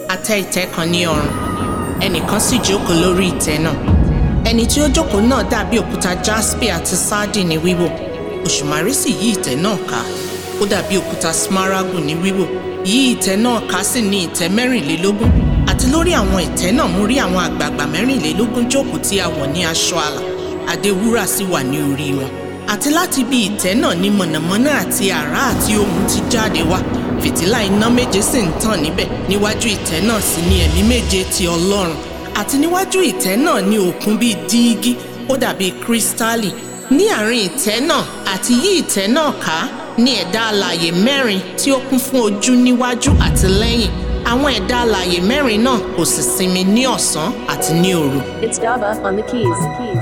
àtẹ ìtẹ́ kan ní ọrùn ẹnìkan sì jókòó lórí ìtẹ́ náà ẹni tí ó jókòó náà dàbí òkúta jaspe àti sardi ní wíwò òṣùmàrè sì yí ìtẹ́ náà ká ó dàbí òkúta smaragù ní wíwò yí ìtẹ́ náà ká sì ní ìtẹ́ mẹ́rìnlélógún àti lórí àwọn ìtẹ́ náà mo rí àwọn àgbààgbà mẹ́rìnlélógún jókòó tí a wọ̀ ní aṣọ àlà adé wúrà sì wà ní orí wọn àti láti bí ìtẹ́ náà ní mọ̀nàmọ́ná àti àrá àti ohùn ti jáde wá fìtílà iná méje sì ń tàn níbẹ̀ níwájú ìtẹ́ náà sì ní ẹ̀mí méje ti ọlọ́run àti níwájú ìtẹ́ náà ní òkun bíi dígí ó dàbí kírísítálì ní àárín ìtẹ́ náà àti yí ìtẹ́ náà ká ní ẹ̀dá alààyè mẹ́rin tí ó kún fún ojú níwájú àti lẹ́yìn àwọn ẹ̀dá alààyè mẹ́rin náà kò sì sinmi ní ọ̀sán àti ní òru It's Dava on the keys. keys.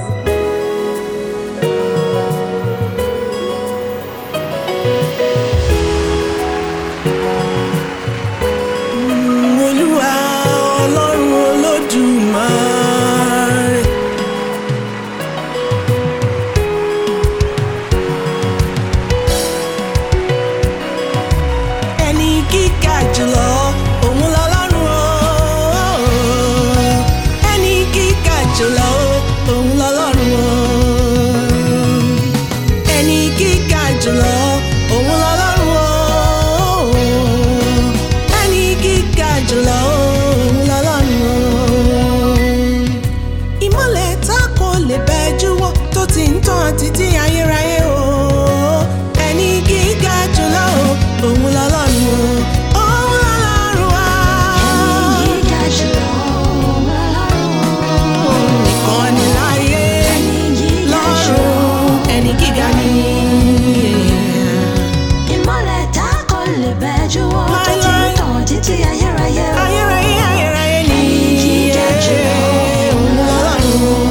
olúwa ọlọ́run olódùmarè. ẹni gíga jùlọ òun lọ́lọ́run o. ẹni gíga jùlọ òun lọ́lọ́run o. ẹni gíga jùlọ òun lọ́lọ́run o. ẹni gíga jùlọ òun lọ́lọ́run o. ìmọ̀lẹ̀ tá kò lè bẹ́ júwọ́ tó ti ń tàn títí ayérayé o. ẹni gíga jùlọ òun lọ́lọ́run o. òun lọ́lọ́run wa. Òun nìkan ni láyé lọ́run ẹni gíga ni. Ayérayé ayérayé ni. Òun lọ́lọ́run.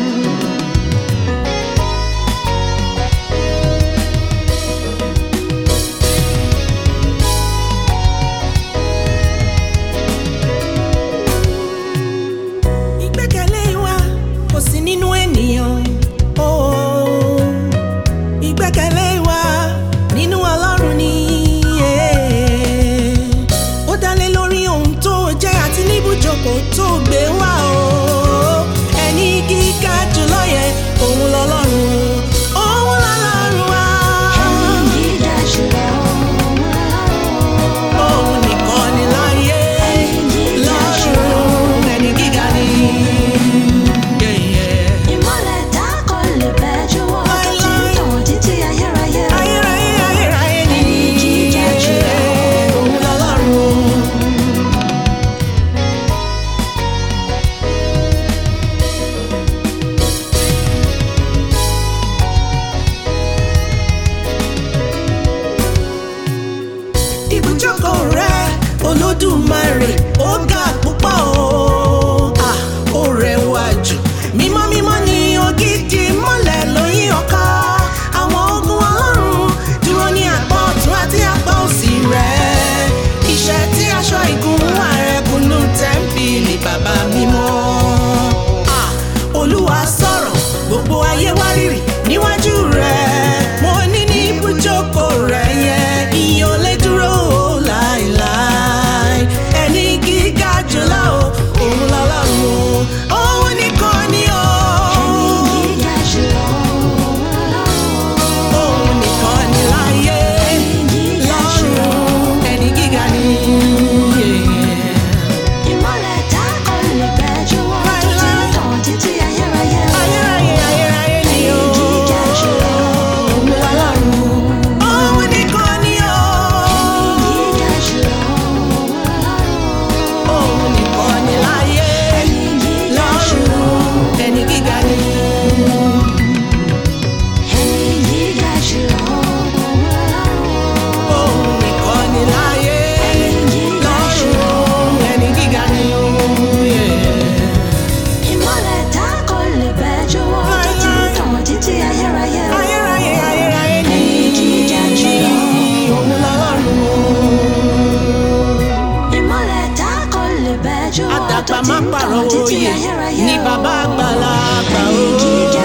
ìgbẹ́kẹ̀lé wa kò sí nínú ènìyàn. Oh, ìgbẹ́kẹ̀lé wa nínú ọlọ́run ni. yeah. ó dálé lórí ohun tó jẹ́ àti níbùjókòó tó gbé wá o. ẹni gíga jùlọ yẹ òun lọ́lọ́run o. òun lọ́lọ́run wa. òun nìkan ni láyé lọ́run ẹni gíga ni. Yeah, yeah. ayérayé ayérayé ni. òun lọ́lọ́run o. ibùjókòó rẹ olódùmarè ó ga púpọ̀ o Ah, ó rẹwà jù mímọ́ mímọ́ ni ògidì mọ́lẹ̀ lóyún ọkọ àwọn ogun ọlọ́run dúró ní apá ọ̀tún àti apá òsì rẹ iṣẹ́ tí aṣọ ìgúnwà rẹ kùnú tẹ́ḿpìlì bàbá mímọ́ Ah, olúwa sọ̀rọ̀ gbogbo ayé wárìrì níwájú rẹ mo ní ní ibùjókòó rẹ yẹn ìyẹn ò lè dúró láìláì ẹni gíga jùlọ o òun lọ́lọ́run o òun nìkan ni o òun nìkan ni láyé lọ́run ẹni gíga ni. ayérayé ayérayé ni o òun lọ́lọ́run òun nìkan ni o òun nìkan ni láyé lọ́run ẹni gíga ni. òun nìkan ni láyé lọ́run ẹni gíga ni o. ayérayé ayérayé ni òun lọ́lọ́run o. àdàgbà má pàrọ̀ òye ní bàbá àgbàlagbà o.